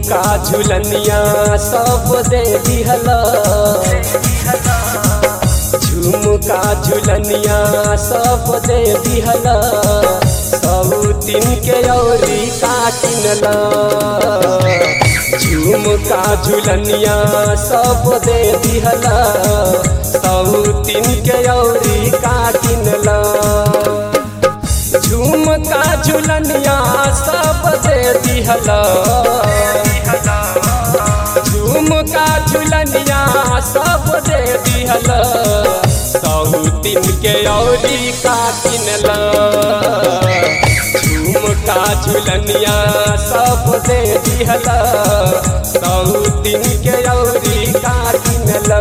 झुमका झुलनिया सब दे दिहला झुमका झुलनिया सब दे दिहला सौतिन के औरी का किनला झुमका झुलनिया सब दे दिहला सौतिन के औरी का किनला झुमका झुलनिया सब दे दिहला झुमका झुलनिया सब दे दिहला सौतिन के औरी का किनला झुमका झुलनिया सब दे दिहला सौतिन के औरी का किनला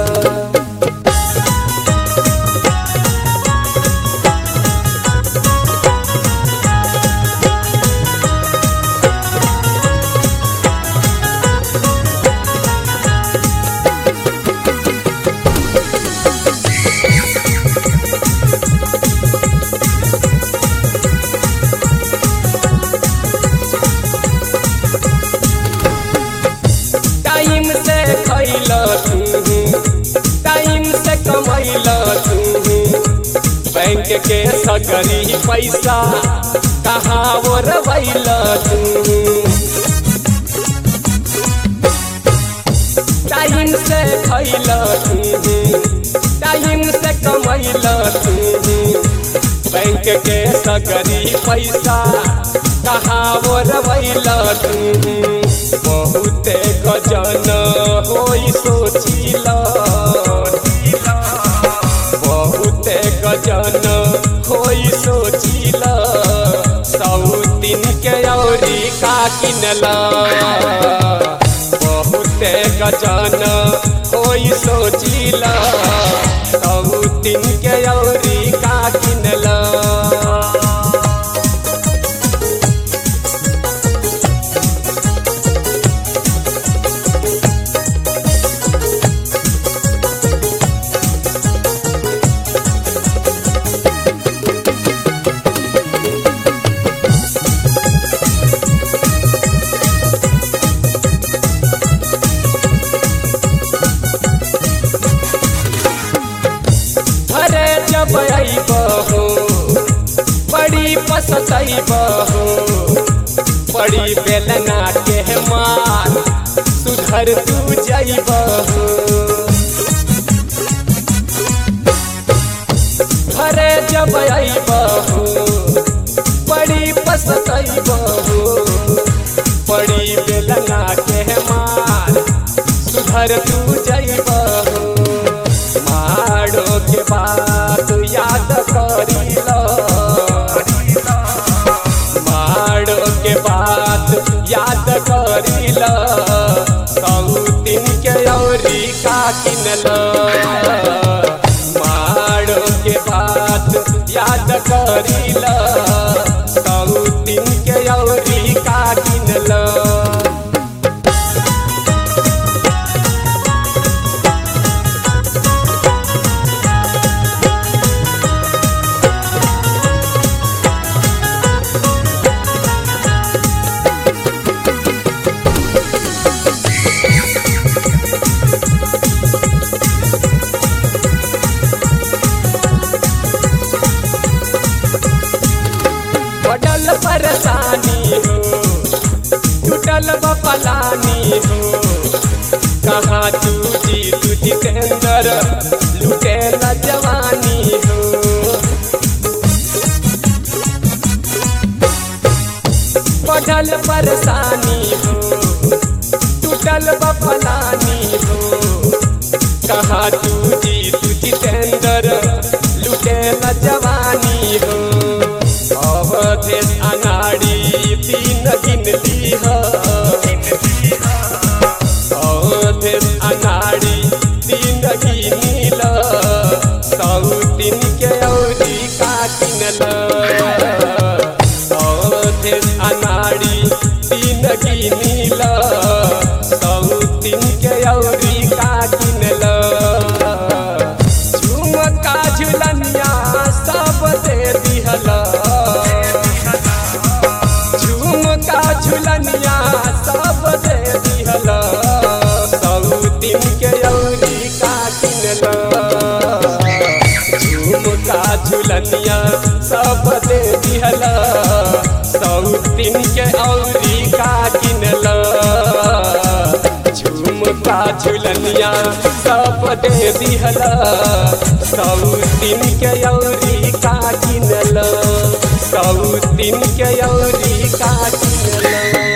टाइम से खैल तू टाइम से कमैल तू बैंक के सगरी पैसा कहाँ ओरबैल तू टाइम से खैल तू टाइम से कमैल तू बैंक के सगरी पैसा कहाँ ओरबैल तू बहुते गजन होई सोचिल बहुते गजन होई सोचिल सौतिन के औरी का किनला बहुते गजन होई सोचिल सौतिन के औरी का किनला घरे जब अइबहो बड़ी पसतइबहो बड़ी बेलना के मार सुधर तू जइबहो घरे जब अइबहो बड़ी पसतइबहो बड़ी बेलना के मार सुधर तू जइबहो मारो के बात याद करिल मारो के बात याद करिल सौतिन के औरी का किनल मारो के बात याद करिल सौतिन के औरी का किनल बडल परेशानी हो टूटल बपलानी हो कहाँ तू जी तू जितेंद्र लुटे न जवानी हो बढ़ल परेशानी हो टूटल बपलानी हो कहाँ तू जी तू जितेंद्र लुटे न जवानी हो अवधेश अनाड़ी तीन गिनती हो अवधेश अनाड़ी तीन गिनिल सौतिन के औरी का किनल अवधेश अनाड़ी तीन गिनिल सौतिन के औरी का किनल झुमका झुलनिया सब दे दिहल झुमका झुलनिया सब दे दिहल सौतीन के औरी का किनल सौतीन के औरी का किनल